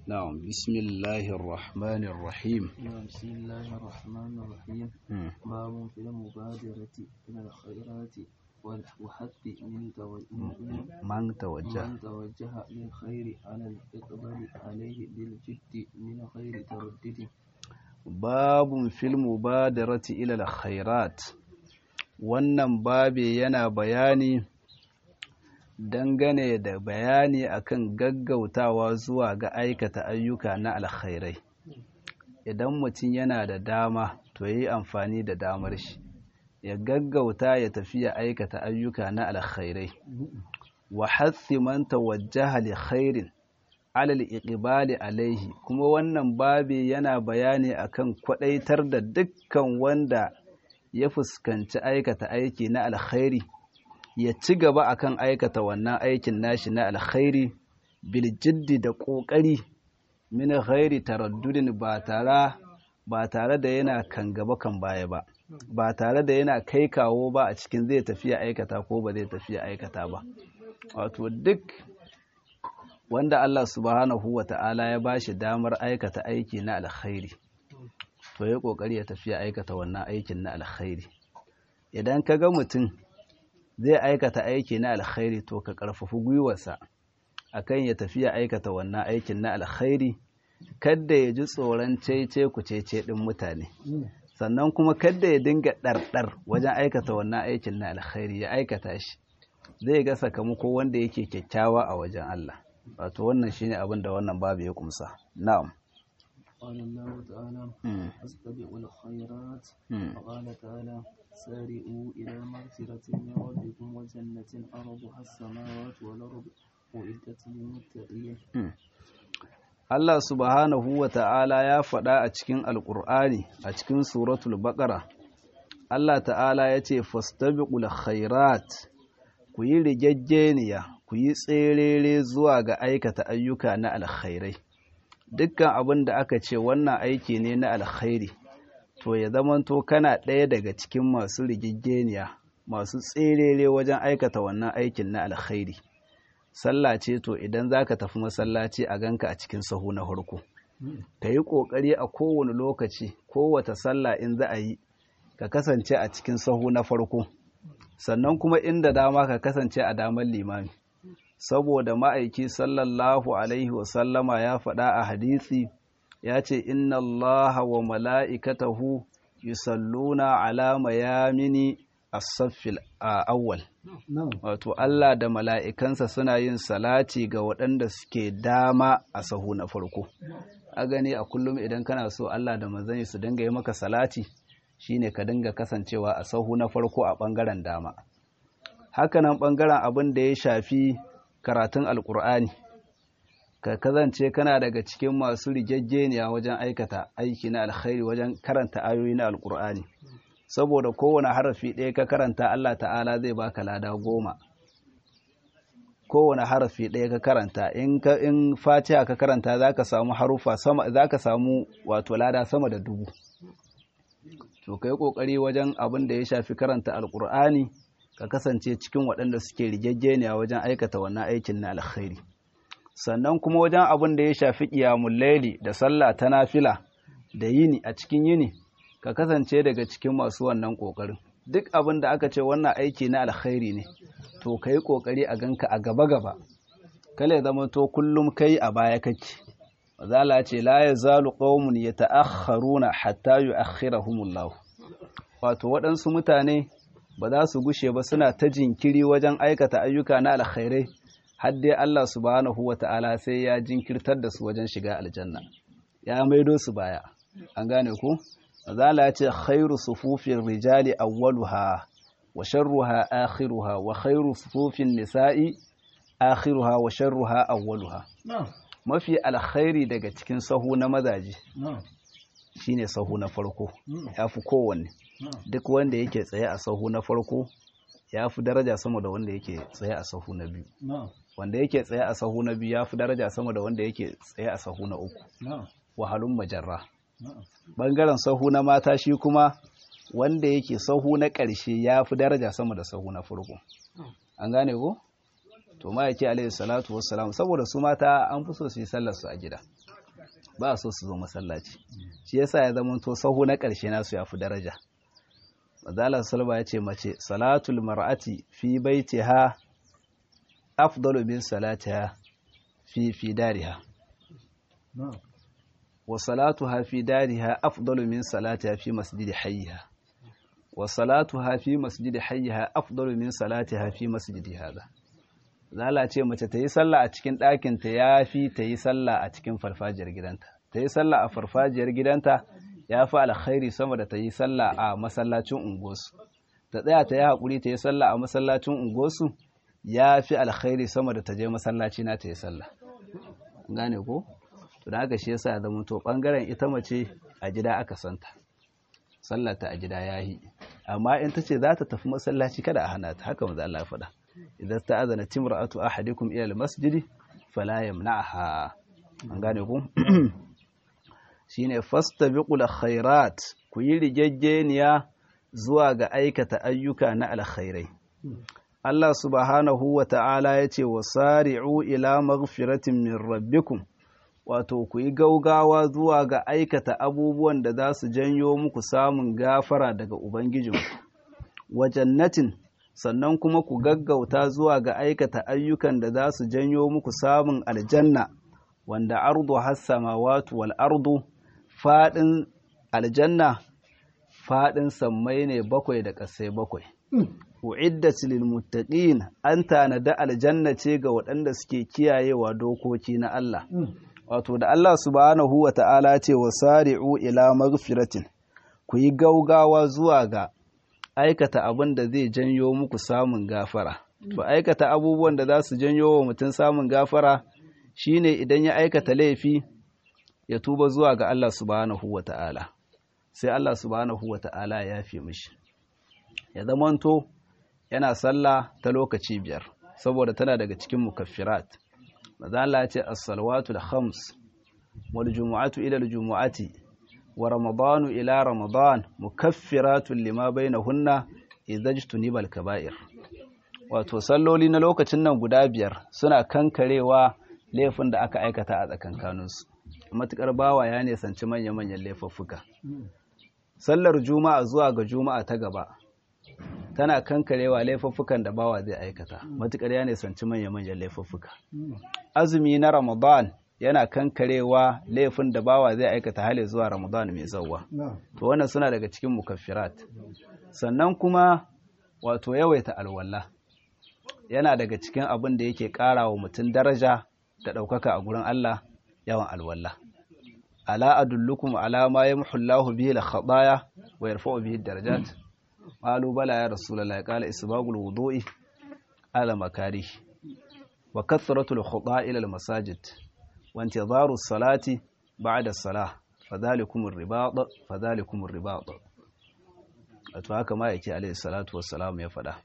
na'am bismillahir rahmanir rahim بسم الله الرحمن الرحيم Mm. باب في المبادرة إلى الخيرات والحث من تو- من man tawajja من توجه للخير على الإقبال عليه بالجد من غير تردد babun fil mubadarati ila khairat wannan babe yana bayani dangane da bayani akan gaggautawa zuwa ga aikata ayyuka na alkhairai idan mutum yana da dama to yi amfani da damar shi ya gaggauta ya tafi ya aikata ayyuka na alkhairai wa hassi man tawajjaha li khairin alal iqbali alaihi kuma wannan babi yana bayani akan kwadaitar da dukkan wanda ya fuskanci aikata aiki na alkhairi ya ci gaba akan aikata wannan aikin nashi na alkhairi bil jiddi da kokari min ghairi taraddudin ba tare ba tare da yana kan gaba kan baya ba ba tare da yana kai kawo ba a cikin zai tafiya aikata ko ba zai tafiya aikata ba wato duk wanda Allah subhanahu wa ta'ala ya ba shi damar aikata aiki na alkhairi to ya kokari ya tafiya aikata wannan aikin na alkhairi idan ka ga mutum zai aikata aiki na alkhairi to ka karfafi gwiwarsa akan ya tafiya aikata wannan aikin na alkhairi kadda ya ji tsoron cece ku cece din mutane sannan kuma kadda ya dinga ɗarɗar wajen aikata wannan aikin na alkhairi ya aikata shi zai ga sakamako wanda yake kyakkyawa a wajen Allah wato wannan shine abin da wannan babu ya kumsa na'am قال الله تعالى Mm, أستبقوا الخيرات mm. وقال تعالى سارئوا إلى مغفرة من ربكم وجنة أرضها السماوات والأرض أعدت للمتقين Allah subhanahu wa ta'ala ya faɗa a cikin Alƙur'ani a cikin suratul baƙara Allah ta'ala ya ce fastabiqul khairat ku yi rigaggeniya ku yi tserere zuwa ga aikata ayyuka na alkhairai dukkan abin da aka ce wannan aiki ne na alkhairi to ya zamanto kana ɗaya daga cikin masu rigaggeniya masu tserere wajen aikata wannan aikin na alkhairi sallah ce to idan za ka tafi masallaci a ganka a cikin sahu na farko ka yi ƙoƙari a kowane lokaci kowace sallah in za a yi ka kasance a cikin sahu na farko sannan kuma inda dama ka kasance a damar limami saboda ma'aiki sallallahu alaihi wasallama ya faɗa a hadisi ya ce inna allaha wa mala'ikatahu yusalluna ala mayamini as-saffil awwal wato Allah da mala'ikansa suna yin salati ga waɗanda suke dama a sahu na farko a gani a kullum idan kana so Allah da manzanni su dinga yi maka salati shine ka dinga kasancewa a sahu na farko a ɓangaren dama hakanan ɓangaren abin da ya shafi karatun alkur'ani ka kazance kana daga cikin masu rigaggeniya wajen aikata aiki na alkhairi wajen karanta ayoyi na alkur'ani saboda kowane harafi ɗaya ka karanta Allah ta'ala zai baka lada goma kowane harafi ɗaya ka karanta in ka in fatiha ka karanta zaka samu harufa sama zaka samu wato lada sama da dubu to kai kokari wajen abin da ya shafi karanta alkur'ani ka kasance cikin waɗanda suke rigaggeniya wajen aikata wannan aikin na alkhairi sannan kuma wajen abin da ya shafi qiyamul laili da sallah ta nafila da yini a cikin yini ka kasance daga cikin masu wannan kokarin duk abin da aka ce wannan aiki na alkhairi ne to kai kokari a ganka a gaba gaba kale zama to kullum kai a baya kake mazala ce la yazalu qaumun yata'akhkharuna hatta yu'akhirahumullah wato waɗansu mutane ba za su gushe ba suna ta jinkiri wajen aikata ayyuka na alkhairai har dai Allah subhanahu wata'ala sai ya jinkirtar da su wajen shiga aljanna ya maido su baya an gane ku mazala ya ce khairu sufufin rijali awwaluha wa sharruha akhiruha wa khairu sufufin nisa'i akhiruha wa sharruha awwaluha mafi alkhairi daga cikin sahu na mazaje shine sahu na farko yafi kowanne duk wanda yake tsaye a sahu na farko ya fi daraja sama da wanda yake tsaye a sahu na biyu wanda yake tsaye a sahu na biyu ya fi daraja sama da wanda yake tsaye a sahu na uku wahalun majarra bangaren sahu na mata shi kuma wanda yake sahu na ƙarshe ya fi daraja sama da sahu na farko an gane ko to ma yake alaihi salatu wassalam saboda su mata an fi so su yi sallar su a gida ba so su zo masallaci shi yasa ya zama to sahu na ƙarshe nasu ya fi daraja Mazala Salma ya ce mace salatul mar'ati fi baitiha afdalu min salatiha fi fi dariha wa salatuha fi dariha afdalu min salatiha fi masjidi hayyiha wa salatuha fi masjidi hayyiha afdalu min salatiha fi masjidi hada zala ce mace ta yi sallah a cikin ɗakin ta yafi ta yi sallah a cikin farfajiyar gidanta ta yi sallah a farfajiyar gidanta ya fi alkhairi sama da ta yi sallah a masallacin unguwarsu ta tsaya ta yi haƙuri ta yi sallah a masallacin unguwarsu ya fi alkhairi sama da ta je masallaci na ta yi sallah gane ko to da haka shi yasa ya zama to bangaren ita mace a gida aka santa sallah ta a gida yayi amma in ta ce za ta tafi masallaci kada a hana ta haka maza Allah ya faɗa idan ta azana timra'atu ahadikum ila al-masjidi fala yamna'ha an gane ku shine fastabiqul khairat ku yi rigaggeniya zuwa ga aikata ayyuka na alkhairai Allah subhanahu wa ta'ala ya ce wa sari'u ila maghfiratin min rabbikum wato ku yi gaugawa zuwa ga aikata abubuwan da za su janyo muku samun gafara daga Ubangijinku wa jannatin sannan kuma ku gaggauta zuwa ga aikata ayyukan da za su janyo muku samun aljanna wanda ardu hassamawatu wal ardu faɗin aljanna faɗin sammai ne bakwai da ƙasai bakwai. U'iddat lil muttaqin an tanada aljanna ce ga waɗanda suke kiyayewa dokoki na Allah. Wato da Allah subhanahu wa ta'ala ce wa sari'u ila maghfiratin ku yi gaugawa zuwa ga aikata abin da zai janyo muku samun gafara. To aikata abubuwan da za su janyo wa mutum samun gafara shine idan ya aikata laifi ya tuba zuwa ga Allah subhanahu wa ta'ala sai Allah subhanahu wa ta'ala ya fi mishi ya zamanto yana sallah ta lokaci biyar saboda tana daga cikin mukaffirat maza Allah ya ce as-salawatu al-khams wal jumu'atu ila al-jumu'ati wa ramadanu ila ramadan mukaffiratun lima bainahunna idza jtuniba al-kaba'ir wato salloli na lokacin nan guda biyar suna kankarewa laifin da aka aikata a tsakankaninsu matukar bawa ya nisanci manya-manyan laifuffuka sallar juma'a zuwa ga juma'a ta gaba tana kankarewa laifuffukan da bawa zai aikata matukar ya nisanci manya-manyan laifuffuka azumi na ramadan yana kankarewa laifin da bawa zai aikata hali zuwa ramadan mai zauwa to wannan suna daga cikin mukaffirat sannan kuma wato yawaita alwala yana daga cikin abin da yake ƙara wa mutum daraja da ɗaukaka a gurin Allah yawan alwala ala adullukum ala ma yamhu Allahu bihi al-khataya wa yarfa'u bihi ad-darajat qalu bala ya rasulullahi qala isbagul wudu'i ala makarih wa kathratu al-khuta'i ila al-masajid wa intidharu as-salati ba'da as-salah fadhalikum ar-ribat fadhalikum ar-ribat wato haka ma yake alayhi salatu wassalam ya faɗa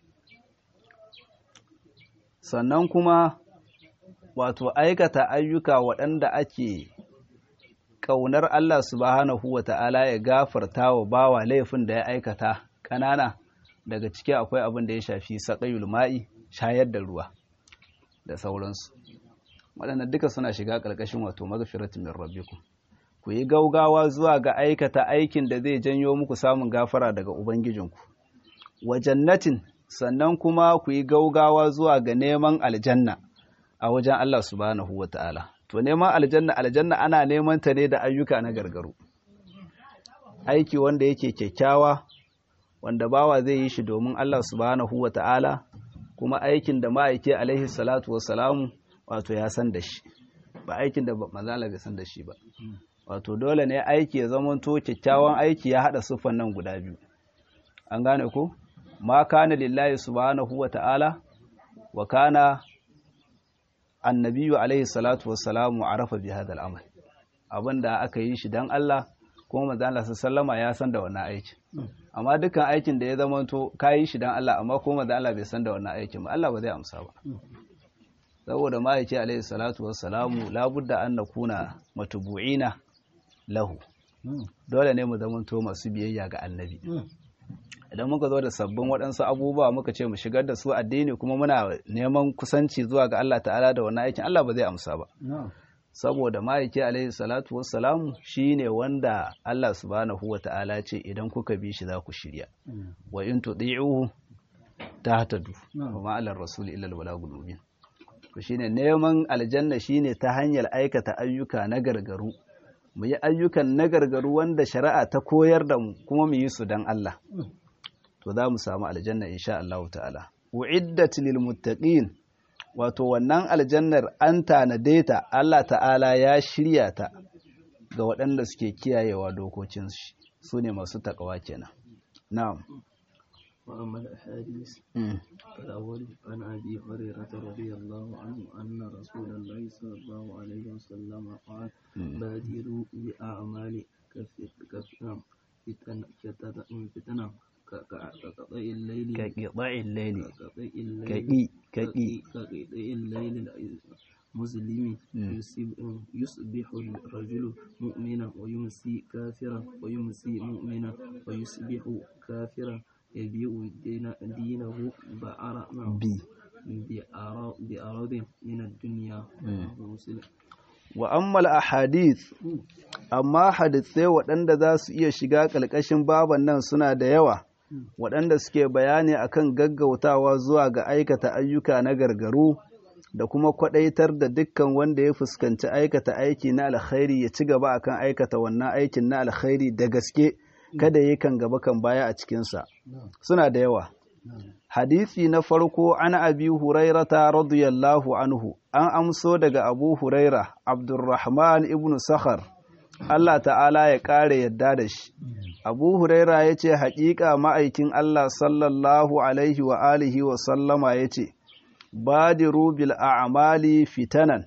sannan kuma wato aikata ayyuka waɗanda ake ƙaunar Allah subhanahu wa ta'ala ya gafarta wa bawa laifin da ya aikata ƙanana daga ciki akwai abin da ya shafi saƙayul ma'i shayar da ruwa da sauransu waɗanda duka suna shiga ƙarƙashin wato magfiratun min rabbikum ku yi gaugawa zuwa ga aikata aikin da zai janyo muku samun gafara daga ubangijinku wa jannatin sannan kuma ku yi gaugawa zuwa ga neman aljanna a wajen Allah subhanahu wa ta'ala. To, neman aljanna, aljanna ana neman ta ne da ayyuka na gargaru. Aiki wanda yake kyakkyawa, wanda bawa zai yi shi domin Allah subhanahu wa ta'ala, kuma aikin da ma'aike alaihi salatu wasalamu wato ya san da shi, ba aikin da mazala bai san da shi ba. Wato, dole ne aiki ya zamanto kyakkyawan aiki ya haɗa siffan nan guda biyu. An gane ko? Ma kana lillahi subhanahu wa ta'ala, wa kana annabiyu alaihi salatu wassalamu arafa bi hadal amal abinda aka yi shi dan Allah kuma manzo Allah sallama ya san da wannan aiki amma dukkan aikin da ya zamanto ka yi shi dan Allah amma kuma manzo Allah bai san da wannan aikin ba Allah ba zai amsa ba saboda ma'aiki alaihi salatu wassalamu labudda an nakuna matubu'ina lahu dole ne mu zamanto masu biyayya ga annabi idan muka zo da sabbin waɗansu abubuwa muka ce mu shigar da su addini kuma muna neman kusanci zuwa ga Allah ta'ala da wannan aikin Allah ba zai amsa ba saboda ma'aiki alaihi salatu wassalamu shine wanda Allah subhanahu wa ta'ala ce idan kuka bi shi za ku shirya wa in tudi'uhu tahtadu wa ma alar rasul illa al balagul mubin to shine neman aljanna shine ta hanyar aikata ayyuka na gargaru mu yi ayyukan na gargaru wanda shari'a ta koyar da mu kuma mu yi su dan Allah to za mu samu aljanna insha Allah ta'ala uiddat lil muttaqin wato wannan aljannar an tanade ta Allah ta'ala ya shirya ta ga waɗanda suke kiyayewa dokokin shi su ne masu takawa kenan na'am وأما الأحاديث فالأول عن أبي هريرة رضي الله عنه أن رسول الله صلى الله عليه وسلم قال بادروا بأعمال كفتنة فتنة كقطع الليل كقطع الليل كقطع الليل كقي كقي كقطع الليل مسلم يصبح الرجل مؤمنا ويمسي كافرا ويمسي مؤمنا ويصبح كافرا يبيع دينه بعرض بي بأرض من الدنيا مسلم wa ammal ahadith amma hadithai waɗanda za su iya shiga ƙalƙashin baban nan suna da yawa waɗanda suke bayani akan gaggautawa zuwa ga aikata ayyuka na gargaru da kuma kwaɗaitar da dukkan wanda ya fuskanci aikata aiki na alkhairi ya ci gaba akan aikata wannan aikin na alkhairi da gaske kada yi kan gaba kan baya a cikinsa suna da yawa hadisi na farko an abi hurairata radiyallahu anhu an amso daga abu huraira abdurrahman ibn sakhar Allah ta'ala ya ƙara yadda da shi abu huraira ya ce haƙiƙa ma'aikin Allah sallallahu alaihi wa alihi wa sallama ya ce badiru bil a'mali fitanan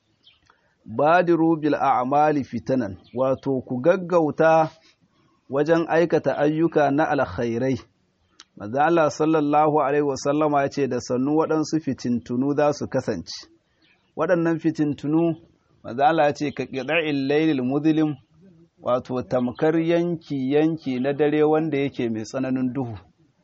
badiru bil a'mali fitanan wato ku gaggauta wajen aikata ayyuka na alkhairai manzo Allah sallallahu alaihi wasallama ya ce da sannu waɗansu fitintunu za su kasance waɗannan fitintunu manzo Allah ya ce ka qida'il laylil muzlim wato tamkar yanki yanki na dare wanda yake mai tsananin duhu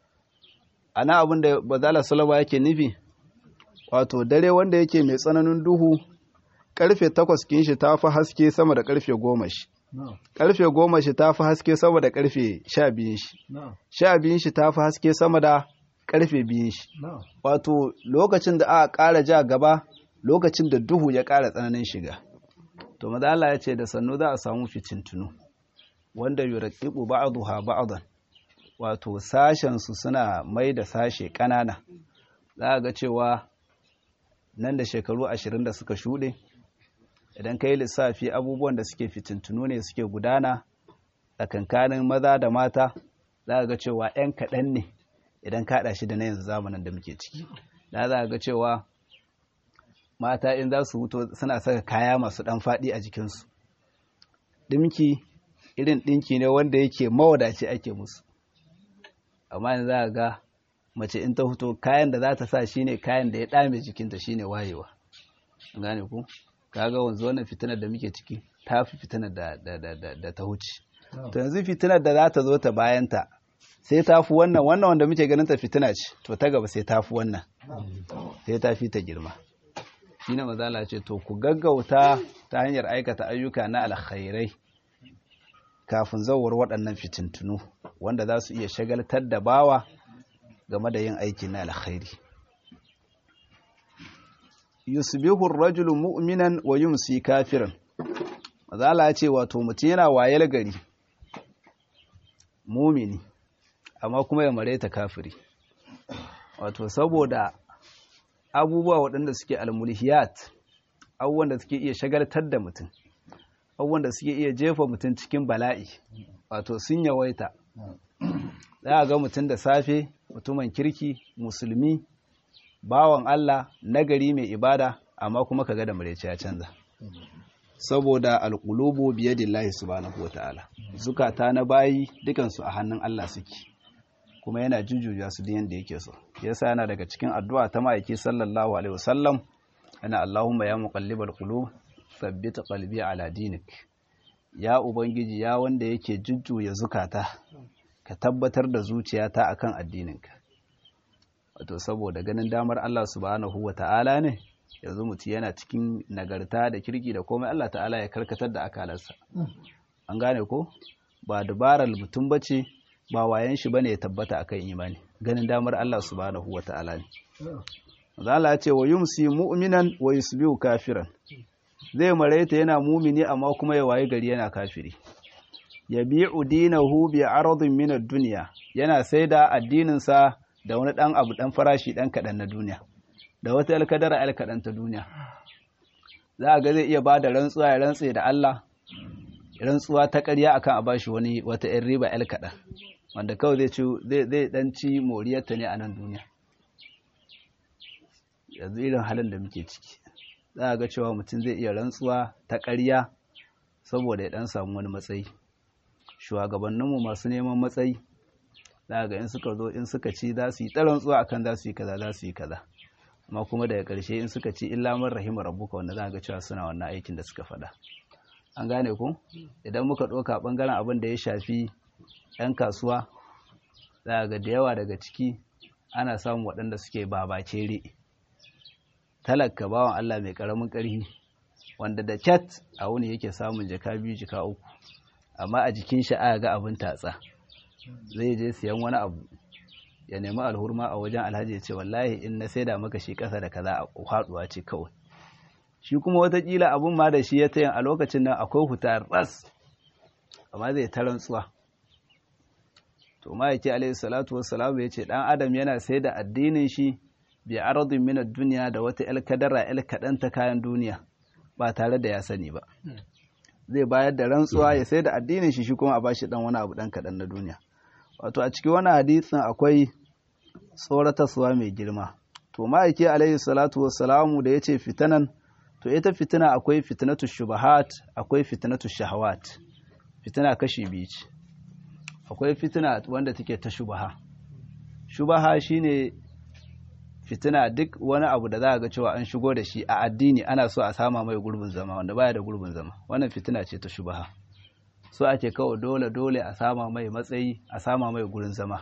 ana abin da manzo Allah sallallahu yake nufi wato dare wanda yake mai tsananin duhu karfe takwas kin shi tafi haske sama da karfe goma shi karfe goma shi ta fi haske sama da karfe sha biyun shi sha biyun shi ta fi haske sama da karfe biyun shi wato lokacin da aka ƙara ja gaba lokacin da duhu ya ƙara tsananin shiga to maza Allah ya ce da sannu za a samu fitintunu wanda yuraqibu ba'daha ba'dan wato sashen su suna mai da sashe ƙanana za ga cewa nan da shekaru ashirin da suka shuɗe idan ka yi lissafi abubuwan da suke fitintunu ne suke gudana tsakankanin maza da mata za ga cewa 'yan kaɗan ne idan ka haɗa shi da na yanzu zamanin da muke ciki da za ga cewa mata in za su wuto suna saka kaya masu ɗan faɗi a jikinsu ɗinki irin ɗinki ne wanda yake mawadaci ake musu amma yanzu za ga mace in ta fito kayan da za ta sa shine kayan da ya ɗame jikinta shine wayewa gane ku kaga wanzu wannan fitinar da muke ciki ta fi fitinar da, da, da, da, da ta wuce to yanzu fitinar da za ta zo ta bayanta sai ta fi wannan wannan wanda muke ganin ta fitina ce to ta gaba sai ta fi wannan sai ta fi ta girma shi ne mazala ce to ku gaggauta ta hanyar aikata ayyuka na alkhairai kafin zawar waɗannan fitintunu wanda za su iya shagaltar da bawa game da yin aiki na alkhairi yusbihu ar-rajulu mu'minan wa yumsi kafiran mazala ya ce wato mutum yana wayar gari mumini amma kuma ya mareta kafiri wato saboda abubuwa waɗanda suke almulhiyat abubuwan da suke iya shagaltar da mutum abubuwan da suke iya jefa mutum cikin bala'i wato sun yawaita za a ga mutum da safe mutumin kirki musulmi bawan Allah nagari mai ibada amma kuma kaga da mureci ya canza saboda alqulubu biyadillahi subhanahu wataala zukata na bayi dukansu a hannun Allah suke kuma yana jujjuya su da yanda yake so yasa yana daga cikin addu'a ta ma'aiki sallallahu alaihi wasallam ana Allahumma ya muqallibal qulub thabbit qalbi ala dinik ya ubangiji ya wanda yake jujjuya zukata ka tabbatar da zuciyata akan addininka wato saboda ganin damar Allah subhanahu wa ta'ala ne yanzu mutum yana cikin nagarta da kirki da komai Allah ta'ala ya karkatar da akalarsa an gane ko ba dabarar mutum bace ba wayan shi bane ya tabbata akan imani ganin damar Allah subhanahu wa ta'ala ne Allah ya ce wa yumsi mu'minan wa yusbihu kafiran zai maraita yana mumini amma kuma ya waye gari yana kafiri yabi'u dinahu bi aradin min ad-dunya yana saida addinin sa da wani dan abu dan farashi dan kadan na duniya da wata alkadara alkadan ta duniya za ga zai iya bada rantsuwa ya rantse da Allah rantsuwa ta ƙarya akan a bashi wani wata ɗan riba alkadan wanda kawai zai ci zai zai dan ci moriyarta ne a nan duniya yanzu irin halin da muke ciki za a ga cewa mutum zai iya rantsuwa ta ƙarya saboda ya ɗan samu wani matsayi shugabanninmu masu neman matsayi za a ga in suka zo in suka ci za su yi ta rantsuwa akan za su yi kaza za su yi kaza amma kuma daga ƙarshe in suka ci illa man rahima rabbuka wanda za a ga cewa suna wannan aikin da suka faɗa an gane ku idan muka ɗauka ɓangaren abin da ya shafi 'yan kasuwa za a ga da yawa daga ciki ana samun waɗanda suke babacere talaka bawan Allah mai karamin ƙarfi wanda da cat a wuni yake samun jaka biyu jaka uku amma a jikin shi aka ga abin tatsa zai je siyan wani abu ya nemi alhurma a wajen alhaji ya ce wallahi in na saida maka shi ƙasa da kaza a haɗuwa ce kawai shi kuma watakila abun ma da shi ya tayin a lokacin nan akwai huta ras amma zai ta rantsuwa to ma yake alaihi salatu wassalamu ya ce ɗan adam yana sai da addinin shi bi aradin min duniya da wata el kadara el kadan ta kayan duniya ba tare da ya sani ba zai bayar da rantsuwa ya sai da addinin shi shi kuma a bashi dan wani abu dan kadan na duniya wato a cikin wani hadisin akwai tsoratarwa mai girma to ma'aiki alaihi salatu wassalamu da yace fitanan to ita fitina akwai fitnatu shubahat akwai fitnatu shahawat fitina kashi biyu ce akwai fitina wanda take ta shubaha shubaha shine fitina duk wani abu da za a ga cewa an shigo da shi a addini ana so a sama mai gurbin zama wanda baya da gurbin zama wannan fitina ce ta shubaha so ake kawai dole dole a sama mai matsayi a sama mai gurin zama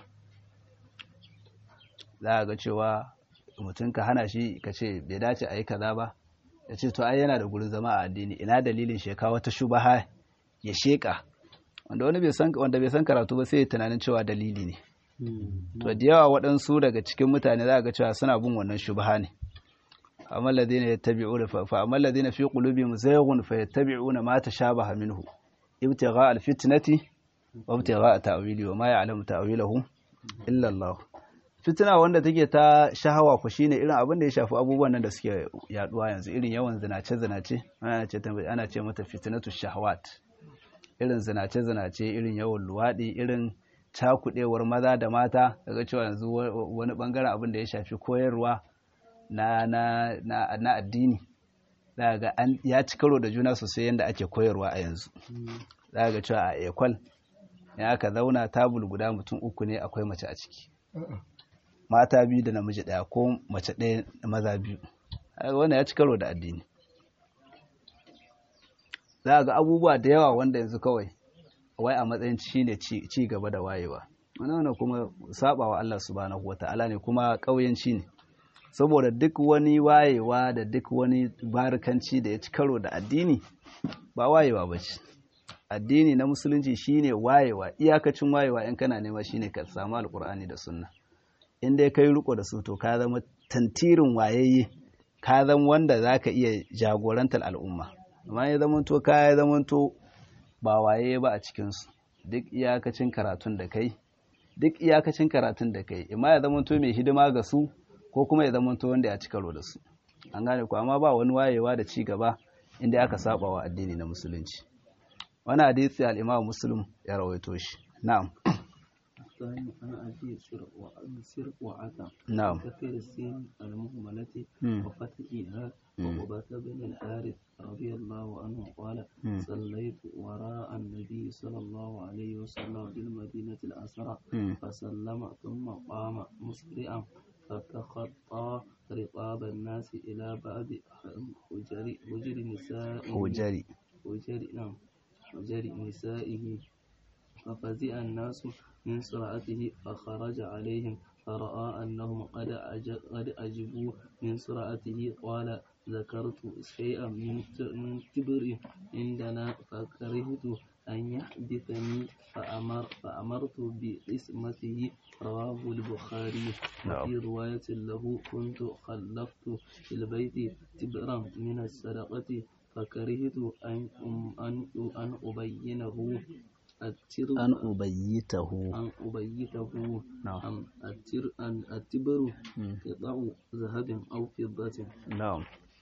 za a ga cewa mutum ka hana shi ka ce bai dace a yi kaza ba ya ce to ai yana da gurin zama a addini ina dalilin sheka wata shubaha ya sheka wanda wani bai san wanda bai san karatu ba sai ya tunanin cewa dalili ne to da yawa waɗansu daga cikin mutane za ga cewa suna bin wannan shubha ne amma ladina yattabi'una fa amma ladina fi qulubihim zayghun fa yattabi'una ma tashabaha minhu ibtigha alfitnati wa ibtigha ta'wili wa ma ya'lamu ta'wilahu illa Allah fitina wanda take ta shahawa ku shine irin abin da ya shafi abubuwan nan da suke yaduwa yanzu irin yawan zinace zinace ana ce ana ce mata fitnatu shahawat irin zinace zinace irin yawan luwadi irin cakuɗewar maza da mata daga cewa yanzu wani ɓangaren abin da ya shafi koyarwa na, na, na, na addini daga ya ci karo da juna sosai yadda ake koyarwa a yanzu daga cewa a ekwal ya aka zauna tabul guda mutum uku ne akwai mace a ciki mata biyu da namiji ɗaya ko mace ɗaya maza biyu wannan ya ci karo da addini za ga abubuwa da yawa wanda yanzu kawai wai a matsayin shi ne ci gaba da wayewa wannan kuma saba wa Allah subhanahu wata'ala ne kuma ƙauyenci ne saboda duk wani wayewa da duk wani barikanci da ya ci karo da addini ba wayewa ba ce addini na musulunci shine wayewa iyakacin wayewa in kana nema shine ka samu alkur'ani da sunna in dai kai riko da su to ka zama tantirin wayayye ka zama wanda zaka iya jagorantar al'umma amma ya zama to ka ya zama to ba waye ba a cikinsu duk iyakacin karatun da kai duk iyakacin karatun da kai imma ya zama to mai hidima ga su ko kuma ya zama to wanda ya ci karo da su an gane ku amma ba wani wayewa da ci gaba inda aka saba wa addini na musulunci wani hadisi al-imam muslim ya rawaito shi na'am الثاني عن أبي سر وعتا نعم كثير السين المهملة مم. وفتحها مم. وقبة بن الحارث رضي الله عنه قال مم. صليت وراء النبي صلى الله عليه وسلم بالمدينة الأسرى مم. فسلم ثم قام مسرعا فتخطى رقاب الناس إلى باب حجر حجر نسائه hujari حجر نعم حجر نسائه ففزع الناس من سرعته فخرج عليهم فرأى أنهم قد أج- قد أجبوا من سرعته قال ذكرت شيئا من ت- من كبر عندنا فكرهت أن يحدثني فأمر فأمرت بقسمته رواه البخاري نعم. وفي رواية له كنت خلفت في البيت تبرا من الصدقة فكرهت أن أن أن أبينه التر an ubayyitahu أن أبيته نعم أم التر أن التبر مم. قطع ذهب أو فضة Na'am.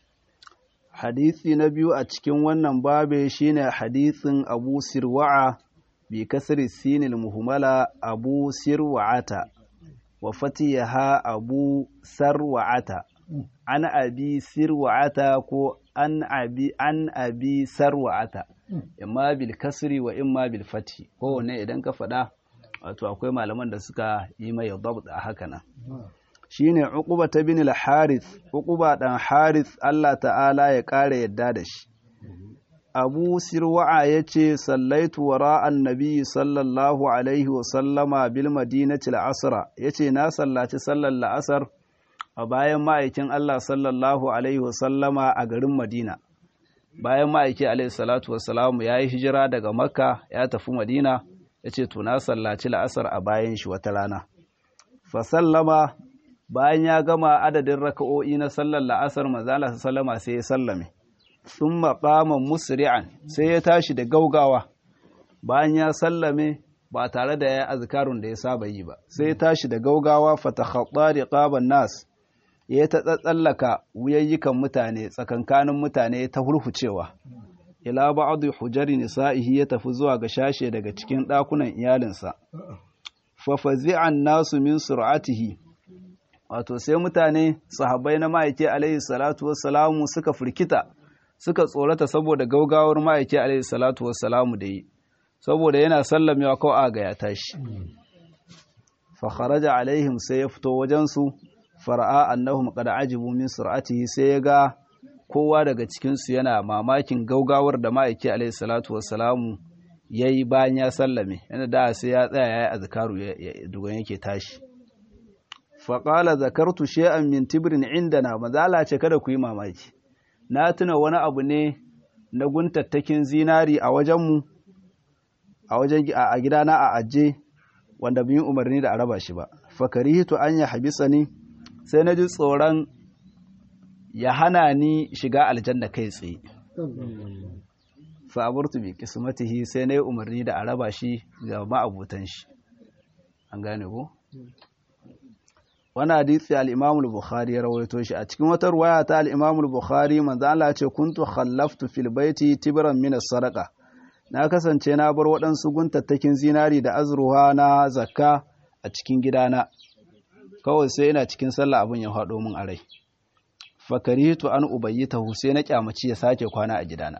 Hadisi na biyu a cikin wannan babe shine hadisin Abu Sirwa'a bi kasri sinil muhmala Abu Sirwa'ata wa fatiha Abu Sarwa'ata an abi Sirwa'ata ko an abi an abi Sarwa'ata imma bil kasri wa imma bil fathi kowanne idan ka faɗa wato akwai malaman da suka yi mai dabt a haka nan shine Uquba ta bin al-Harith Uquba dan Harith Allah ta'ala ya kare yadda da shi Abu Sirwa'a yace sallaitu wara annabi sallallahu alaihi wa sallama bil madinati al-asra yace na sallaci sallar la'asar a bayan ma'aikin Allah sallallahu alaihi wa sallama a garin Madina bayan ma'aiki alaihi salatu wa salamu yayi hijira daga Makka ya tafi Madina yace to na sallaci la'asar a bayan shi wata rana fa sallama bayan ya gama adadin raka'o'i na sallar la'asar manzala sallama sai ya sallame sun maƙaman musri'an sai ya tashi da gaugawa bayan ya sallame ba tare da ya azkarun da ya saba yi ba sai ya tashi da gaugawa fatakhatta riqaban nas ya ta tsallaka wuyayyikan mutane tsakankanin mutane ta hurhucewa ila ba'd hujari nisa'ihi ya tafi zuwa ga shashe daga cikin ɗakunan iyalinsa fa fazi'an nasu min sur'atihi wato sai mutane sahabbai na ma'aike alaihi salatu wassalamu suka firkita suka tsorata saboda gaugawar ma'aike alaihi salatu wassalamu da yi saboda yana sallamewa kawai aga ya tashi fa kharaja alaihim sai ya fito wajen su fara'a annahum qad ajibu min sur'atihi sai ya ga kowa daga cikin su yana mamakin gaugawar da ma'aike alaihi salatu wassalamu yayi bayan ya sallame yana da sai ya tsaya yayi azkaru dugan yake tashi faƙala zakartu she'an min tibirin indana mazala ce kada ku yi mamaki na tuna wani abu ne na guntattakin zinari a wajenmu a wajen a gidana a aje wanda bin umarni da a raba shi ba fakarihitu an ya habisa ni sai na ji tsoron ya hana ni shiga aljanna kai tsaye fa'aburtu bi kismatihi sai na yi umarni da a raba shi ga ma'abutan shi an gane ko wani hadisi al-Imam al-Bukhari ya rawaito shi a cikin wata ruwaya ta al-Imam al-Bukhari manzo Allah ya ce kuntu khallaftu fil baiti tibran min as-sadaqa na kasance na bar waɗansu guntattakin zinari da azruha na zakka a cikin gidana kawai sai ina cikin sallah abin ya faɗo min a rai fakaritu an ubayyitahu sai na kyamaci ya sake kwana a gidana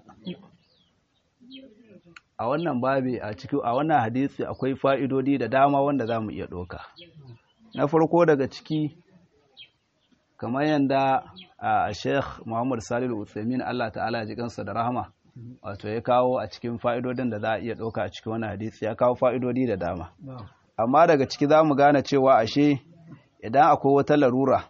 a wannan babi a cikin a wannan hadisi akwai fa'idodi da dama wanda zamu iya ɗauka na farko daga ciki kamar yadda a sheikh muhammad salilu utsaimin allah ta'ala ya ji kansa da rahama wato ya kawo a cikin fa'idodin da za a iya ɗauka a cikin wani hadisi ya kawo fa'idodi da dama amma daga ciki za mu gane cewa ashe idan akwai wata larura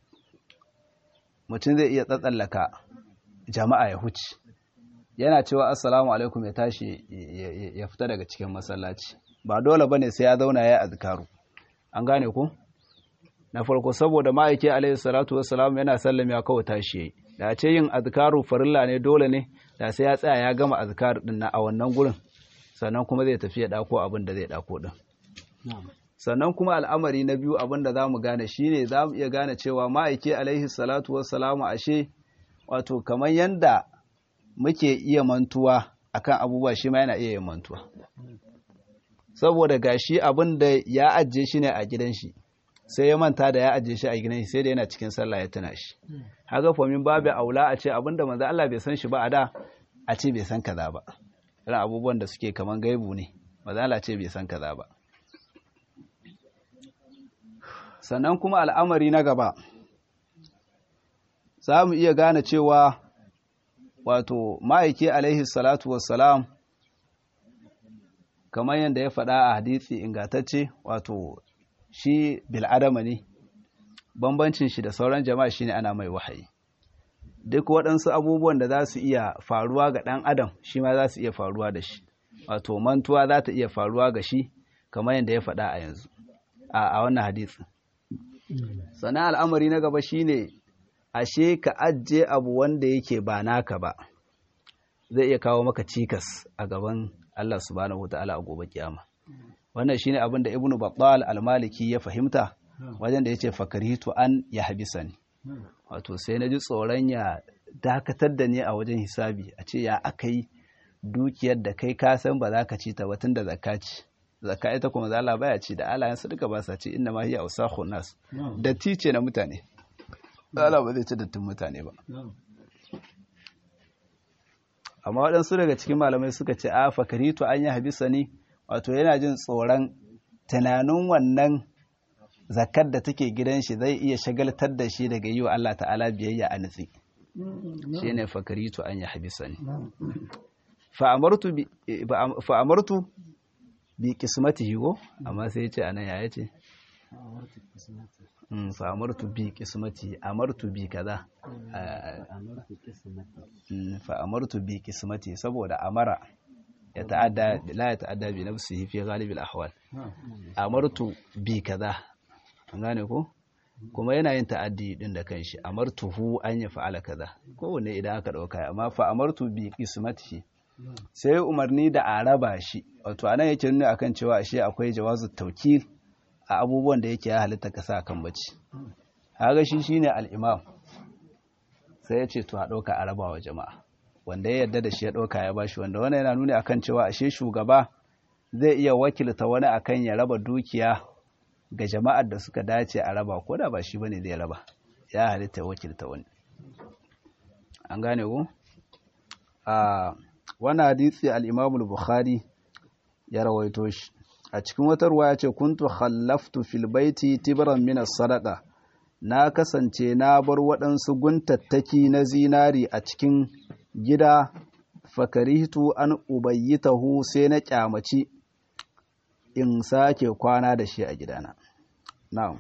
mutum zai iya tsatsallaka jama'a ya huce yana cewa assalamu alaikum ya tashi ya fita daga cikin masallaci ba dole bane sai ya zauna ya azkaru an gane ku na farko saboda ma'aiki alaihi salatu wassalam yana sallame ya kawo tashi yayi da ce yin azkaru farilla ne dole ne da sai ya tsaya ya gama azkar din na a wannan gurin sannan kuma zai tafi ya dako abin da zai dako din sannan kuma al'amari na biyu abin da zamu gane shine zamu iya gane cewa ma'aiki alaihi salatu wassalamu ashe wato kamar yanda muke iya mantuwa akan abubuwa shi ma yana iya yin mantuwa saboda gashi abin da ya ajiye shi ne a gidan shi sai ya manta da ya ajiye shi a gidan shi sai da yana cikin sallah ya tuna shi haka fomin babu aula a ce abin da manzo Allah bai san shi ba a da a ce bai san kaza ba irin abubuwan da suke kaman gaibu ne manzo Allah ce bai san kaza ba sannan kuma al'amari na gaba za mu iya gane cewa wato ma'aiki alaihi salatu wassalam kamar yadda ya faɗa a hadisi ingantacce wato shi bil'adama ne bambancin shi da sauran jama'a shine ana mai wahayi duk waɗansu abubuwan da za su iya faruwa ga ɗan adam shi ma za su iya faruwa da shi wato mantuwa za ta iya faruwa ga shi kamar yadda ya faɗa a yanzu a wannan hadisi sannan al'amari na gaba shine ashe ka ajiye abu wanda yake ba naka ba zai iya kawo maka cikas a gaban Allah subhanahu wataala a gobe kiyama wannan shine abin da ibnu battal al-maliki ya fahimta wajen da yace fakaritu an ya habisani wato sai na ji tsoron ya dakatar da ni a wajen hisabi a ce ya aka yi dukiyar da kai ka san ba za ka ci ta ba tun da zakka ci zakka ita kuma zala baya ci da alayen su duka ba sa ci inna ma hiya usakhun nas datti ce na mutane Allah ba zai ci dattin mutane ba amma waɗansu daga cikin malamai suka ce a fakaritu an yi habisa ne wato yana jin tsoron tunanin wannan zakar da take gidan shi zai iya shagaltar da shi daga yi wa Allah ta'ala biyayya a nutsi shi ne fakaritu an yi habisa ne fa'amartu bi kismatihi ko amma sai ce anan ya ce fa'amartu bi kismati amartu bi kaza fa'amartu bi kismati saboda amara ya ta'adda la ya ta'adda bi nafsihi fi ghalib al-ahwal amartu bi kaza an gane ko kuma yana yin ta'addi din da kanshi amartuhu an ya fa'ala kaza kowanne idan aka dauka amma fa amartu bi qismatihi sai umarni da a raba shi wato anan yake nuna akan cewa ashe akwai jawazu tawkil a abubuwan da yake ya halitta ka sa kan bacci kaga shi shine al-imam sai ya ce to a dauka a raba wa jama'a wanda ya yarda da shi ya dauka ya bashi wanda wannan yana nuna akan cewa ashe shugaba zai iya wakilta wani akan ya raba dukiya ga jama'ar da suka dace a raba ko da ba shi bane zai raba ya halitta wakilta wani an gane ku a wani hadisi al-Imam al-Bukhari ya rawaito shi a cikin wata ruwaya ce kuntu khallaftu fil baiti tibran min as-sadaqa na kasance na bar waɗansu guntattaki na zinari a cikin gida fakarihtu an ubayyitahu sai na kyamaci in sake kwana da shi a gidana na'am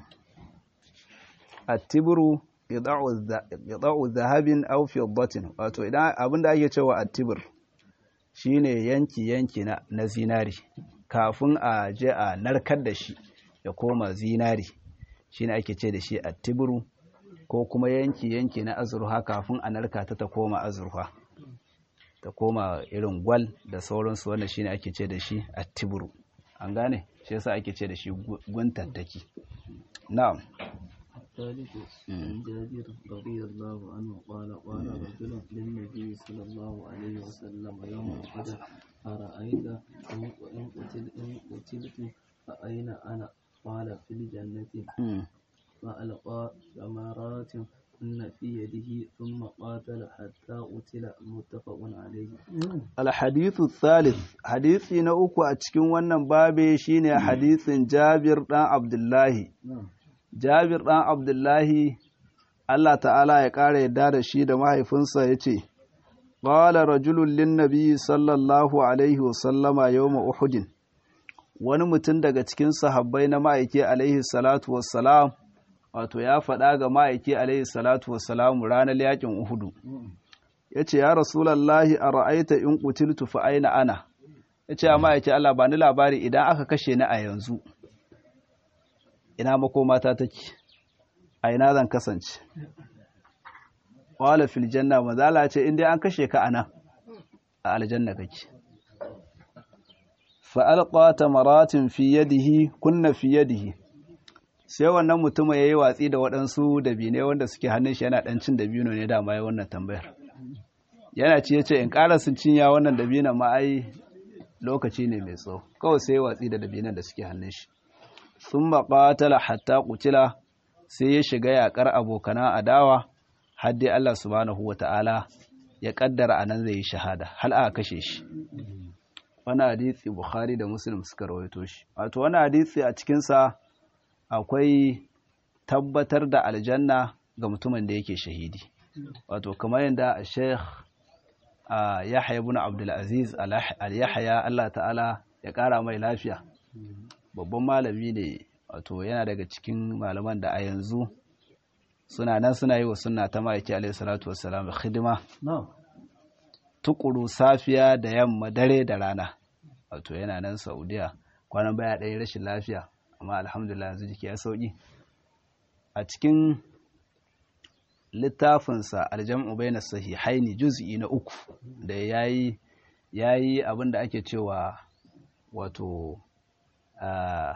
at-tibru yada'u zahabin aw fiddatin wato idan abinda ake cewa at-tibr shine yanki yanki na, na zinari kafin a je a narkar da shi ya koma zinari shine ake ce da shi at-tibru ko kuma yanki yanki na azurfa kafin a narka ta ta koma azurfa ta koma irin gwal da sauransu wannan shine ake ce da shi at-tibru an gane shi yasa ake ce da shi guntattaki na'am الثالث عن جابر رضي الله عنه قال قال رجل للنبي صلى الله عليه وسلم يوم القدر أرأيت إن قتل إن قتلت فأين أنا قال في الجنة فألقى ثمرات كن في يده ثم قاتل حتى قتل متفق عليه الحديث الثالث حديثي نأكو أتشكين ونن بابي شيني حديث جابر بن عبد الله Jabir ɗan Abdullahi, Allah ta'ala ya ƙara yadda da shi da mahaifinsa ya ce, Ƙwala rajulun lin nabi sallallahu Alaihi wasallama yau Uhudin, wani mutum daga cikin sahabbai na ma'aiki Alaihi salatu wassalam, wato ya faɗa ga ma'aiki Alaihi salatu wassalam ranar yaƙin Uhudu. Ya ce, Ya Rasulallahi a ra'aita in ƙutiltu fa aina ana, ya ce, ma'aiki Allah ba ni labari idan aka kashe ni a yanzu. ina makomata take a ina zan kasance wala fil janna mazala ce inda an kashe ka anan a aljanna kake fa alqa tamaratin fi yadihi kunna fi yadihi sai wannan mutum yayi watsi da waɗansu dabine wanda suke hannun shi yana dan cin dabino ne dama yayin wannan tambayar yana ci yace in ƙara sun cinya wannan dabinan ma ai lokaci ne mai tsawo kawai sai watsi da dabinan da suke hannun shi sun maƙatala hatta ƙucila sai ya shiga yaƙar abokana adawa har dai Allah subhanahu wa ta'ala ya ƙaddara a nan zai yi shahada hal aka kashe shi wani hadisi bukhari da muslim suka rawaito shi wato wani hadisi a cikinsa akwai tabbatar da aljanna ga mutumin da yake shahidi wato kamar yadda sheikh yahya ibn abdulaziz al-yahya Allah ta'ala ya ƙara mai lafiya babban malami ne wato yana daga cikin malaman da a yanzu suna nan suna yi wa suna ta ma'aiki alaihi salatu wassalam hidima tukuru safiya da yamma dare da rana wato yana nan saudiya kwanan baya ɗaya rashin lafiya amma alhamdulillah yanzu jiki ya sauki a cikin littafinsa aljam'u bayna sahihaini juz'i na uku da yayi yayi abin da ake cewa wato a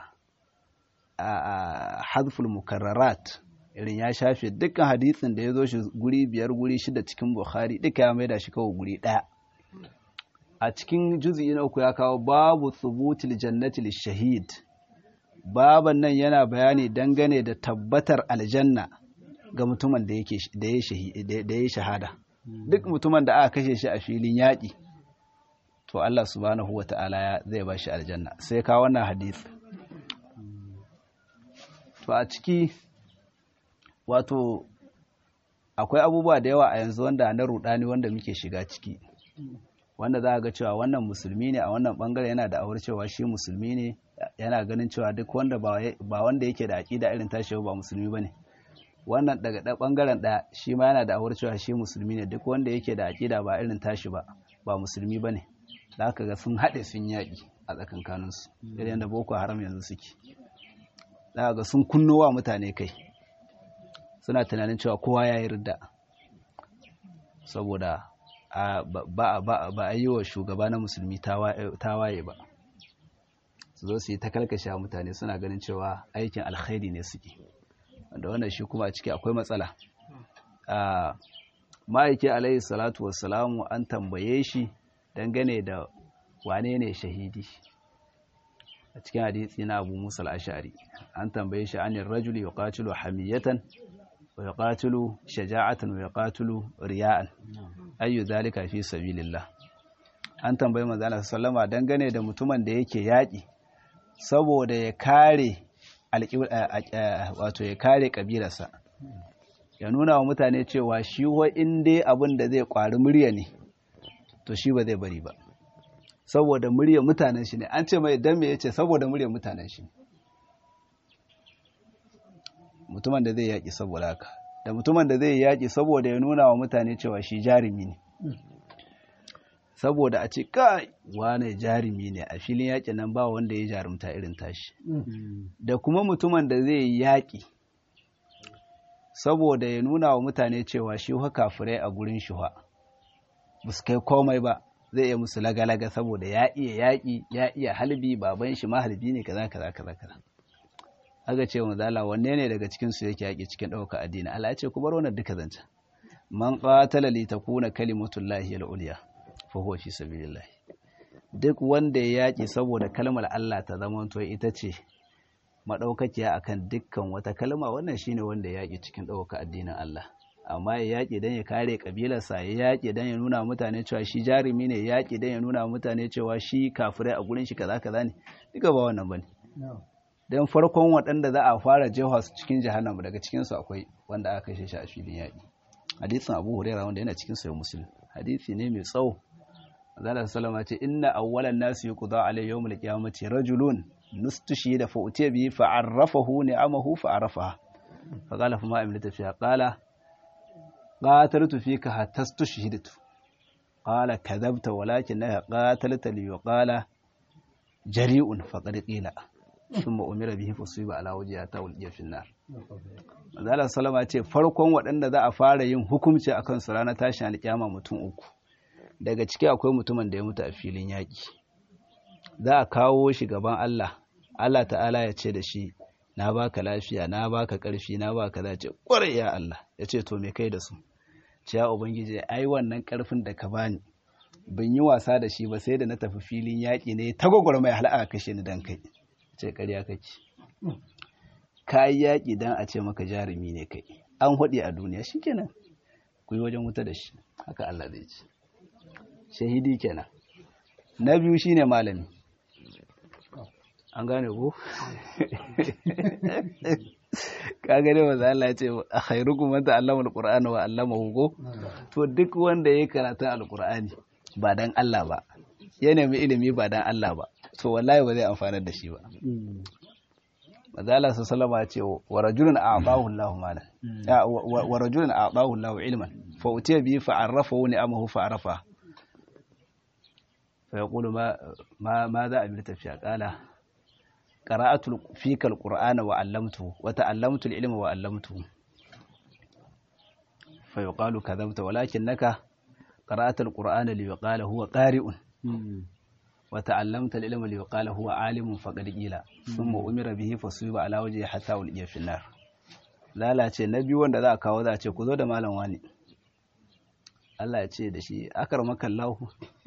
hadful mukarrarat irin ya shafe dukkan hadisin da ya zo shi guri biyar guri shida cikin bukhari duka ya maida shi kawai guri ɗaya a cikin juz'i na uku ya kawo babu thubutil jannati lishahid baban nan yana bayani dangane da tabbatar aljanna ga mutumin da yake da ya shahada duk mutumin da aka kashe shi a filin yaƙi to Allah subhanahu wata'ala zai ba shi aljanna sai ka wannan hadith to a ciki wato akwai abubuwa da yawa a yanzu wanda na rudani wanda muke shiga ciki wanda za a ga cewa wannan musulmi ne a wannan bangare yana da awar cewa shi musulmi ne yana ganin cewa duk wanda ba wanda yake da aƙida irin tashi ba musulmi bane wannan daga da bangaren ɗaya shi ma yana da awar cewa shi musulmi ne duk wanda yake da aƙida ba irin tashi ba ba musulmi bane da aka ga sun haɗe sun yaƙi a tsakankaninsu irin yadda boko haram yanzu suke da ga sun kunno wa mutane kai suna tunanin cewa kowa ya yi ridda saboda ba a yi wa shugaba na musulmi tawaye ba su zo su yi ta kalkashe mutane suna ganin cewa aikin alkhairi ne suke wanda wannan shi kuma a ciki akwai matsala ma'aiki alaihi salatu wassalamu an tambaye shi dangane da wane ne shahidi a cikin hadisi na abu musa al'ashari an tambaye shi anin rajuli ya katilu hamiyatan wa ya katilu shaja'atan wa ya katilu riya'an ayyu zalika fi sabilillah an tambaye manzana sallama dangane da mutumin da yake yaƙi saboda ya kare wato ya kare kabilarsa ya nuna wa mutane cewa shi wa dai abin da zai kwari murya ne to shi ba zai bari ba saboda murya mutanen shi ne an ce mai dan me yace saboda murya mutanen shi mutumin da zai yaki saboda haka da mutumin da zai yaki saboda ya nuna wa mutane cewa shi jarumi ne saboda a ce kai wane jarumi ne a filin yaƙi nan ba wanda ya jarumta irin tashi da kuma mutumin da zai yi yaƙi saboda ya nuna wa mutane cewa shi ha kafirai a gurin shi ha ba su kai komai ba zai iya musu lagalaga saboda ya iya yaƙi ya iya halbi baban shi mahalbi ne kaza kaza kaza kaza aka ce wa zala wanne ne daga cikin su yake yaƙi cikin ɗaukar addini Allah ya ce ku bar wannan duka zancen man qatala li takuna kalimatullahi al-ulya fa huwa fi sabilillah duk wanda ya yaƙi saboda kalmar Allah ta zama to ita ce madaukakiya akan dukkan wata kalma wannan shine wanda ya yaƙi cikin ɗaukar addinin Allah amma ya yaƙi don ya kare ƙabilarsa ya yaƙi don ya nuna mutane cewa shi jarumi ne ya yaƙi don ya nuna mutane cewa shi kafirai a gurin shi kaza kaza ne duka ba wannan bane don farkon waɗanda za a fara jefa su cikin jahannama daga cikin su akwai wanda aka kashe shi a filin yaƙi hadisin Abu Hurairah wanda yana cikin sahih Muslim hadisi ne mai tsawo Allah sallama ce inna awwalan nasi yuqda alayhi yawmul qiyamati rajulun nustushida fa utiya bihi fa arrafahu ni'amahu fa arafaha fa qala fa ma amlita fiha qala qataltu fika hatta stushhidtu qala kadhabta walakinaka qatalta li yuqala jari'un faqad qila thumma umira bihi fusiba ala wajhihi ta ulqiya fi nar Allah sallama ce farkon waɗanda za a fara yin hukunci akan su ranar tashin alƙiyama mutum uku daga ciki akwai mutumin da ya mutu a filin yaƙi za a kawo shi gaban Allah Allah ta'ala ya ce da shi na baka lafiya na baka ƙarfi na baka za ce ƙwarai ya Allah ya ce to me kai da su ce ya ubangiji ai wannan ƙarfin da ka bani ban yi wasa da shi ba sai da na tafi filin yaƙi ne ta gwagwarmai hal'a kashe ni dan kai ce ƙarya kake ka yi yaƙi dan a ce maka jarumi ne kai an haɗe a duniya shikenan ku yi wajen wuta da shi haka Allah zai ce shahidi kenan na biyu shine malami an gane ko ka gane maza Allah ya ce a khairukum man ta'allama alqur'ana wa 'allamahu ko to duk wanda yayi karatun alqur'ani ba dan Allah ba ya nemi ilimi ba dan Allah ba to wallahi ba zai amfanar da shi ba mazala su salama ce wa rajulun a'tahu Allahu malan wa rajulun a'tahu Allahu ilman fa utiya bi fa arrafa wa ni'amahu fa arafa fa yaqulu ma ma ma za a bi tafiya qala qara'atu fika alqur'ana wa 'allamtuhu wa ta'allamtu al-ilma wa 'allamtuhu fa yuqalu kadhabta walakinnaka qara'ata alqur'ana li yuqala huwa qari'un وتعلمت العلم ليقال هو عالم فقد قيل ثم امر به فصيب على وجهه حتى ulqiya fi nar lalace na biyu wanda za a kawo za a ce ku zo da malam wani Allah ya ce da shi akramaka Allah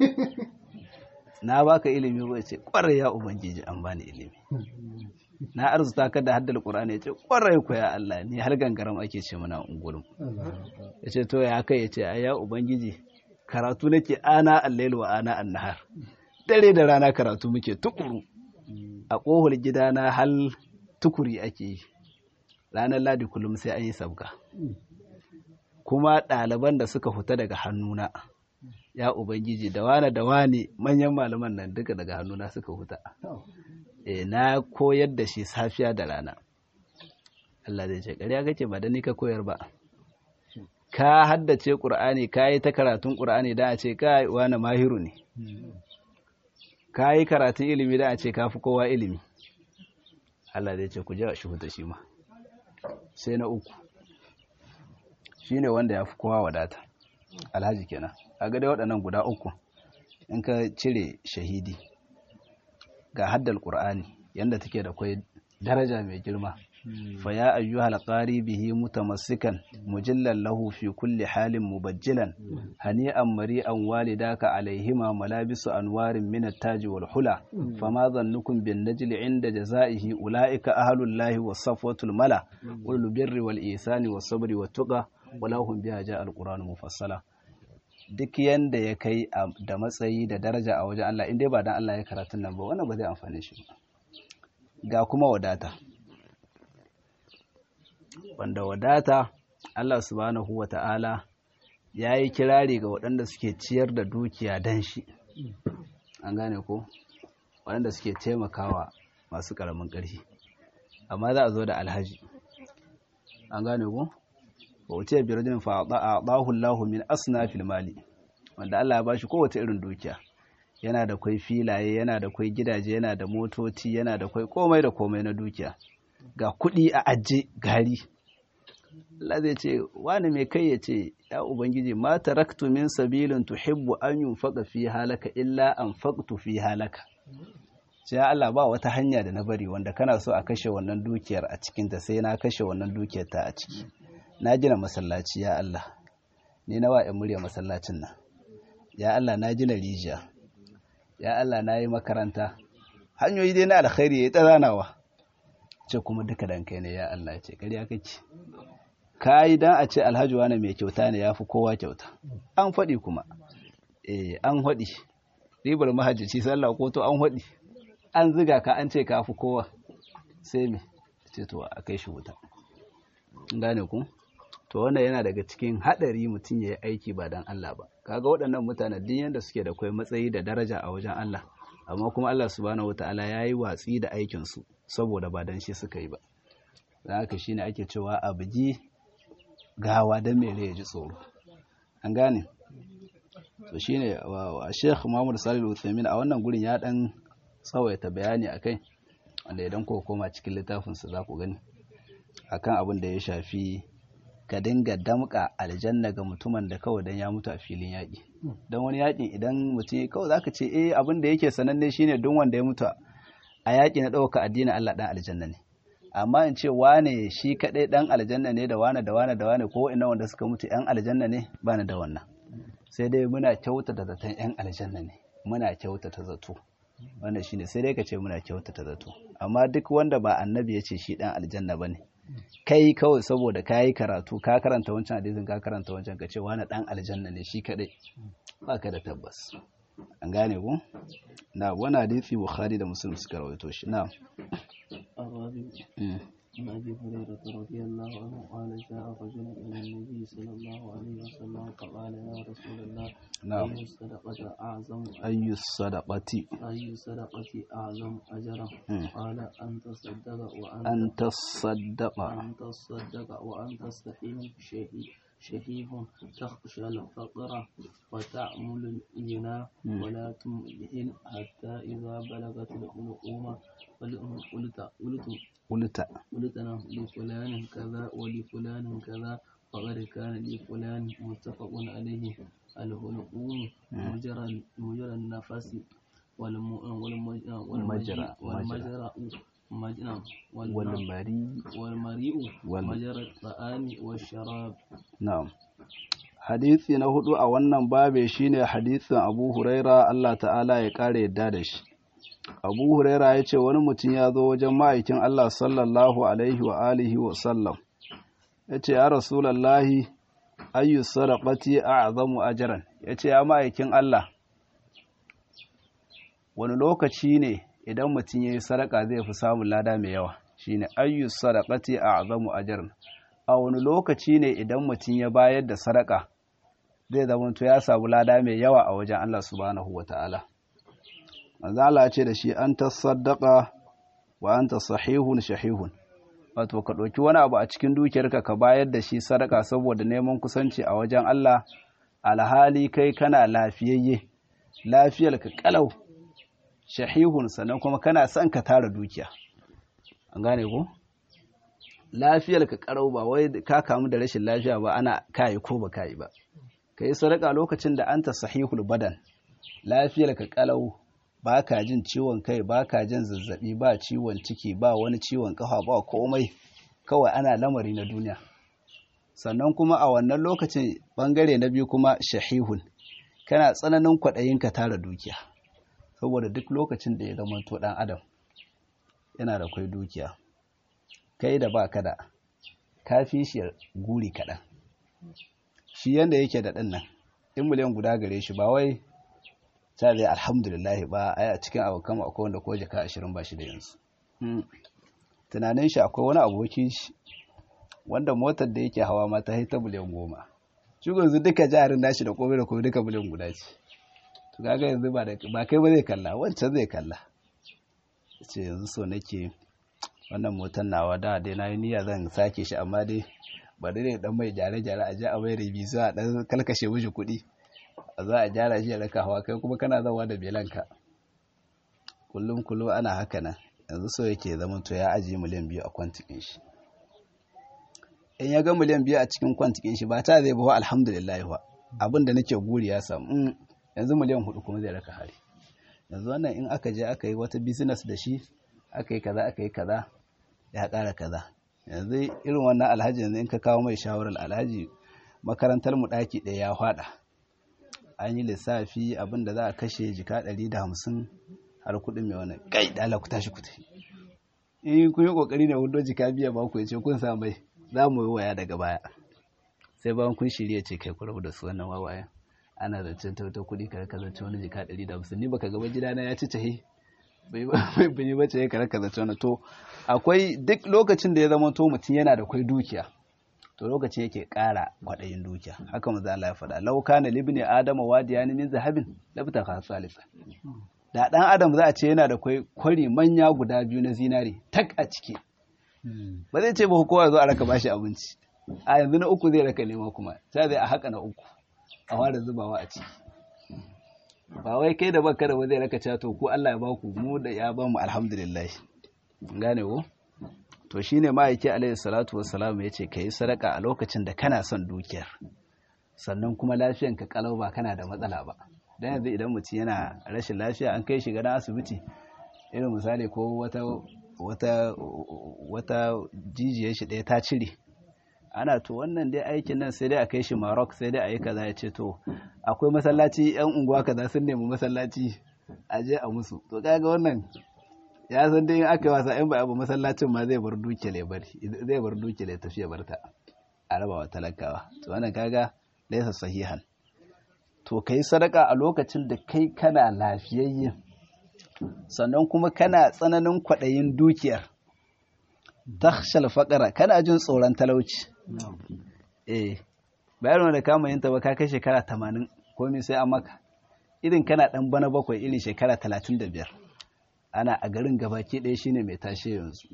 na baka ilimi ba ce kwarai ya ubangiji an bani ilimi na arzuta ka da haddal qur'ani ya ce kwarai ku ya Allah ni har gangaram ake ce mana ungurum ya ce to ya kai ya ce ai ya ubangiji karatu nake ana al-lail wa ana an-nahar dare da rana karatu muke tukuru a ƙohar gidana hal tukuri ake yi ranar ladi kullum sai an yi sabga kuma ɗaliban da suka fita daga hannuna ya ubangiji da wane da wane manyan malaman nan duka daga hannuna suka fita e na koyar da shi safiya da rana Allah zai ce ƙarya kake ba da ni ka koyar ba ka haddace ƙur'ani ka yi ta karatun ƙur'ani da a ce ka wani mahiru ne ka yi karatun ilimi da a ce ka fi kowa ilimi Allah zai ce ku je a shi huta shi ma sai na uku shi ne wanda ya fi kowa wadata alhaji kenan a ga dai waɗannan guda uku in ka cire shahidi ga haddal ƙur'ani yadda take da kwai daraja mai girma fa ya ayyuhal qari bihi mutamassikan mujillan lahu fi kulli halin mubajjilan hani'an mari'an walidaka alaihima malabisu anwarin min at-taj wal hula fama dhannukum bin najli inda jazaihi ulaika ahlul lahi was safwatul mala wal birri wal ihsani was sabri wat tuqa wala hum biha ja al-qur'an mufassala duk yanda ya kai da matsayi da daraja a wajen Allah in dai ba dan Allah ya karatun nan ba wannan ba zai amfane shi ba ga kuma wadata wanda wadata Allah subhanahu wa ta'ala ya yi kirari ga waɗanda suke ciyar da dukiya dan shi an gane ko waɗanda suke taimakawa masu ƙaramin ƙarfi amma za a zo da alhaji an gane ko ba wuce birnin fa a ɗahullahu min asna filmali wanda Allah ya bashi kowace irin dukiya yana da kwai filaye yana da kwai gidaje yana da motoci yana da kwai komai da komai na dukiya ga kuɗi a ajiye gari Allah zai ce wani mai kai ya ce ya ubangiji ma taraktu min sabilin tuhibbu an yunfaqa fi halaka illa an faqtu fi halaka sai Allah ba wata hanya da na bari wanda kana so a kashe wannan dukiyar a cikin ta sai na kashe wannan dukiyar ta a ciki na gina masallaci ya Allah ni na wa murya masallacin nan ya Allah na gina rijiya ya Allah na yi makaranta hanyoyi dai na alkhairi ya tsaranawa ce kuma duka dan kai ne ya Allah ce ƙarya kake ka yi dan a ce alhaji wani mai kyauta ne ya fi kowa kyauta an faɗi kuma eh an faɗi ribar mahajjaci sallah ko to an faɗi an ziga ka an ce ka fi kowa sai me ce to a kai shi wuta gane ku to wannan yana daga cikin haɗari mutum ya yi aiki ba dan Allah ba kaga waɗannan mutanen duk yanda suke da kai matsayi da daraja a wajen Allah amma kuma Allah subhanahu wataala ya yi watsi da aikinsu saboda ba dan shi suka yi ba da haka shine ake cewa a bugi gawa don mere ya ji tsoro an gane to shine a Sheikh Muhammad Salih Al-Uthaymeen a wannan gurin ya dan tsawaita bayani akai wanda idan ko koma cikin littafin sa za ku gani akan abin da ya shafi ka dinga damka aljanna ga mutumin da kawai dan ya mutu a filin yaƙi don wani yaƙin idan mutum kawai zaka ce eh abin da yake sananne shine don wanda ya mutu a yaƙi na ɗauka addinin Allah ɗan aljanna ne amma in ce wane shi kaɗai ɗan aljanna ne da wane da wane da wane ko ina wanda suka mutu ‘yan aljanna ne ba ni da wannan sai dai muna kyautata zaton ‘yan aljanna ne muna kyautata zato wannan shine sai dai ka ce muna kyautata zato amma duk wanda ba annabi ya ce shi ɗan aljanna ba ne kai kawai saboda ka yi karatu ka karanta wancan hadisin ka karanta wancan ka ce wani ɗan aljanna ne shi kaɗai ba ka da tabbas an gane ku na wani hadisi bukhari da muslim suka rawaito shi na عن أبي هريرة رضي الله عنه قال جاء رجل إلى النبي صلى الله عليه وسلم فقال يا رسول الله نعم أي الصدقة أعظم ayyu sadaqati أي الصدقة أعظم أجرا مم. قال أن تصدق وأنت an tasaddaqa أن تصدق وأنت استحيم شهي شهيب تخشى الفقر وتعمل الغنى مم. ولا تمهل حتى إذا بلغت الحلقوم قلت قلت ulta قلتنا لفلان كذا ولفلان كذا فقد كان لفلان متفق عليه الهلقوم مجرى مجرى النفس والم والم- مجرى- والمجرى مجرى wal والم- mari والمريء وال- مجرى الطعام والشراب na'am hadisi na hudu a wannan babe shine hadisin Abu Huraira Allah ta'ala ya kare yadda da shi Abu Huraira ya ce wani mutum ya zo wajen ma'aikin Allah sallallahu alaihi wa alihi wa sallam ya ce ya rasulallahi ayyu sadaqati a'zamu ajran ya ce ya ma'aikin Allah wani lokaci ne idan mutum ya yi sadaka zai fi samun lada mai yawa shine ayyu sadaqati a'zamu ajran a wani lokaci ne idan mutum ya bayar da sadaka zai zamanto ya samu lada mai yawa a wajen Allah subhanahu wata'ala manzo Allah ya ce da shi an tasaddaqa wa anta sahihun shahihun wato ka ɗauki wani abu a cikin dukiyarka ka bayar da shi sadaka saboda neman kusanci a wajen Allah alhali kai kana lafiyayye lafiyar ka kalau shahihun sannan kuma kana son ka tara dukiya an gane ko lafiyar ka karau ba wai ka kamu da rashin lafiya ba ana kayi ko ba kayi ba kai sadaka lokacin da anta sahihul badan lafiyar ka kalau ba ka jin ciwon kai ba ka jin zazzabi ba ciwon ciki ba wani ciwon kafa ba komai kawai ana lamari na duniya sannan kuma a wannan lokacin bangare na biyu kuma shahihun kana tsananin kwaɗayin ka tara dukiya saboda duk lokacin da ya zama to ɗan adam yana da kwai dukiya kai da ba ka da ka fi shi guri kaɗan shi yanda yake da ɗin nan in miliyan guda gare shi ba wai ta zai alhamdulillah ba a cikin abokan akwai wanda ko jaka ashirin ba shi da yanzu tunanin shi akwai wani abokin shi wanda motar da yake hawa ma ta haita miliyan goma shi yanzu duka jarin nashi da komai da komai duka miliyan guda ce to kaga yanzu ba ba kai ba zai kalla wancan zai kalla ce yanzu so nake wannan motar nawa da dai na yi niyya zan sake shi amma dai ba dai dan mai gyare-gyare a ji a mai rabi za a dan kalkashe mishi kuɗi za a gyara shi ya raka hawa kai kuma kana zawa da belanka kullum kullum ana haka nan yanzu so yake zama to ya ajiye miliyan biyu a kwantikin shi in ya ga miliyan biyu a cikin kwantikin shi ba ta zai bawa alhamdulillah ba abin da nake guri ya samu yanzu miliyan hudu kuma zai raka hari yanzu wannan in aka je aka yi wata business da shi aka yi kaza aka yi kaza ya ƙara kaza yanzu irin wannan alhaji yanzu in ka kawo mai shawarar alhaji makarantar mu ɗaki ɗaya ya faɗa an yi lissafi abin da za a kashe jika ɗari da hamsin har kuɗin mai wani kai ɗala ku tashi ku tafi in kun yi ƙoƙari ne hudu jika biya ba ku ya ce kun sa mai za mu yi waya daga baya sai bayan kun shirya ce kai ku rabu da su wannan wawayen ana zancen tauta kuɗi ka raka zance wani jika ɗari da hamsin ni baka gaba gidana ya ci tahi bai yi bace ya karaka zance wani to akwai duk lokacin da ya zama to mutum yana da kwai dukiya to lokacin yake ƙara kwaɗayin dukiya haka maza Allah ya faɗa lau kana libni adama wadiya ni min zahabin labta ka salisa da ɗan adam za a ce yana da kwai kwari manya guda biyu na zinari tak a ciki ba zai ce ba kowa zo a raka bashi abinci a yanzu na uku zai raka nema kuma sai zai a haka na uku a fara zubawa a ciki ba wai kai da baka da ba zai raka cewa to ku Allah ya baku mu da ya ba mu alhamdulillah gane ko to shine ma'aiki alaihi salatu wassalam yace kai sadaka a lokacin da kana son dukiyar sannan kuma lafiyan ka kalau ba kana da matsala ba dan yanzu idan mutum yana rashin lafiya an kai shi ga asibiti irin misali ko wata wata wata jijiyar shi ɗaya ta cire ana to wannan dai aikin nan sai dai a kai shi Maroc sai dai a yi kaza ya ce to akwai masallaci yan unguwa kaza sun nemi masallaci a je a musu to kaga wannan ya san dai aka yi wasa in ba abu masallacin ma zai bar duke le bari zai bar duke le tafiya barta a raba wa talakawa to wannan kaga laysa sahihan to kai sadaka a lokacin da kai kana lafiyayye sannan kuma kana tsananin kwaɗayin dukiyar takhshal faqara kana jin tsoron talauci eh bayan da kama yin ta ba ka kai shekara 80 komai sai an maka irin kana dan bana bakwai irin shekara 35 ana a garin gabaki ɗaya shine mai tashe yanzu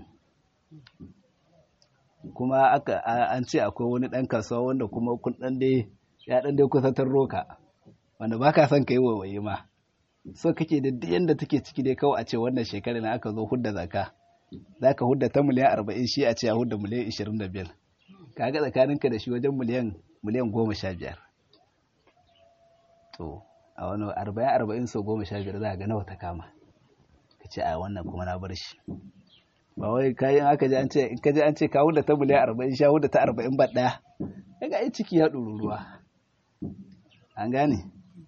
kuma aka an ce akwai wani ɗan kasuwa wanda kuma kun ɗan dai ya ɗan dai kusantar roka wanda ba ka son ka yi wawaye ma so kake da duk yadda take ciki dai kawai a ce wannan shekarar na aka zo hudda zaka za ka hudda ta miliyan arba'in shi a ce a hudda miliyan ishirin da biyar kaga tsakaninka da shi wajen miliyan miliyan goma sha biyar to a wani arba'in arba'in sau goma sha biyar za a ga nawa ta kama ka ce a wannan kuma na bar shi ba wai kayan aka ji an ce in ka ji an ce ka hudda ta miliyan arba'in sha hudda ta arba'in ba ɗaya kaga ai ciki ya ɗuru ruwa an gane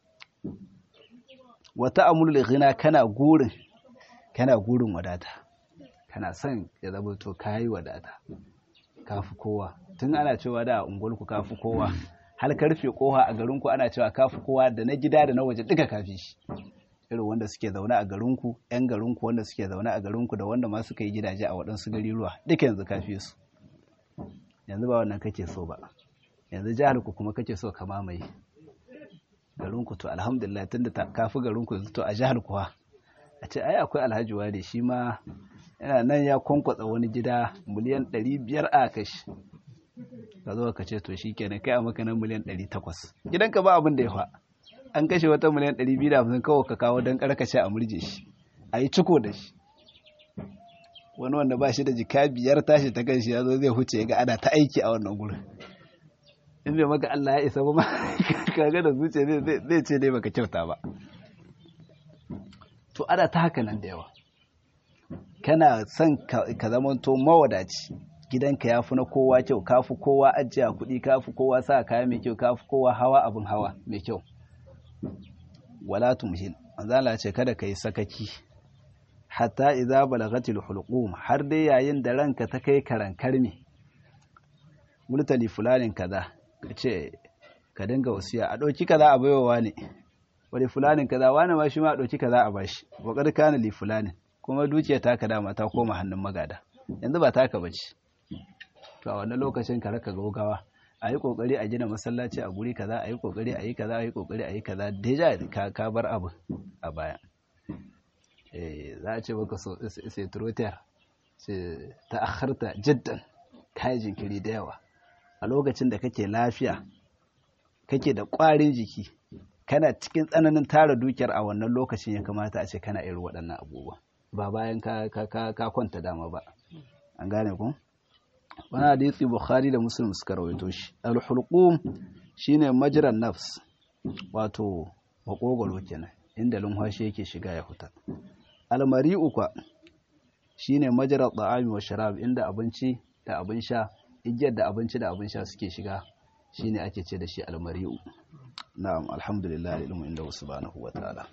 wata amulul ghina kana gurin kana gurin wadata kana son ya zama to kayi wadata kafi kowa tun ana cewa da ungulku kafi kowa har karfe koha a garinku ana cewa kafi kowa da na gida da na waje duka kafi shi irin wanda suke zaune a garinku yan garinku wanda suke zaune a garinku da wanda ma suka yi gidaje a waɗansu gari ruwa duka yanzu kafi su yanzu ba wannan kake so ba yanzu jihar ku kuma kake so ka mamaye garinku to alhamdulillah tunda ta kafi garinku yanzu to a jihar kuwa a ce ai akwai alhaji wade shi ma yana nan ya kwankwatsa wani gida miliyan 500 a kashi ka zo ka ce to shi kenan kai a maka nan miliyan 800 gidanka ba abin da ya fa an kashe wata miliyan 250 kawai ka kawo don karkace a murje shi a yi ciko da shi wani wanda ba shi da jika biyar tashi ta kan shi ya zo zai huce ga ana ta aiki a wannan gurin in bai maka Allah ya isa ba ma kaga da zuciya zai ce dai baka kyauta ba to ana ta haka nan da yawa kana son ka zamanto mawadaci gidanka ya fi na kowa kyau ka fi kowa ajiya kuɗi ka fi kowa sa kaya mai kyau ka fi kowa hawa abin hawa mai kyau wala tumhil manzala ce kada ka yi sakaki hatta idza balagatil hulqum har dai yayin da ranka ta kai karan karmi multali fulanin kaza kace ka dinga wasiya a ɗauki kaza a baiwa ne wani fulanin kaza wani ma shi ma a ɗauki kaza a bashi wa qad kana li fulanin kuma dukiya taka dama ta koma hannun magada yanzu ba taka bace to a wannan lokacin ka raka gaugawa a yi kokari a gina masallaci a guri kaza a yi kokari a yi kaza a yi kokari a yi kaza deja ka ka bar abu a baya eh za a ce baka so sai trotter sai ta akharta jiddan kai jinkiri da yawa a lokacin da kake lafiya kake da ƙwarin jiki kana cikin tsananin tara dukiyar a wannan lokacin ya kamata a ce kana irin waɗannan abubuwa ba bayan ka kwanta dama ba an gane ku wani hadisi bukhari da muslim suka rawaito shi al-hulqum shine majran nafs wato makogoro kenan inda lumhashi yake shiga ya huta al-mari'u kwa shine majra ta'ami wa sharab inda abinci da abin sha igiyar da abinci da abin sha suke shiga shine ake ce da shi al-mari'u na'am alhamdulillah ilmu inda subhanahu wa ta'ala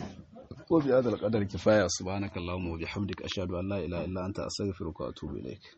وبهذا القدر كفاية سبحانك اللهم وبحمدك أشهد أن لا إله إلا أنت أستغفرك وأتوب إليك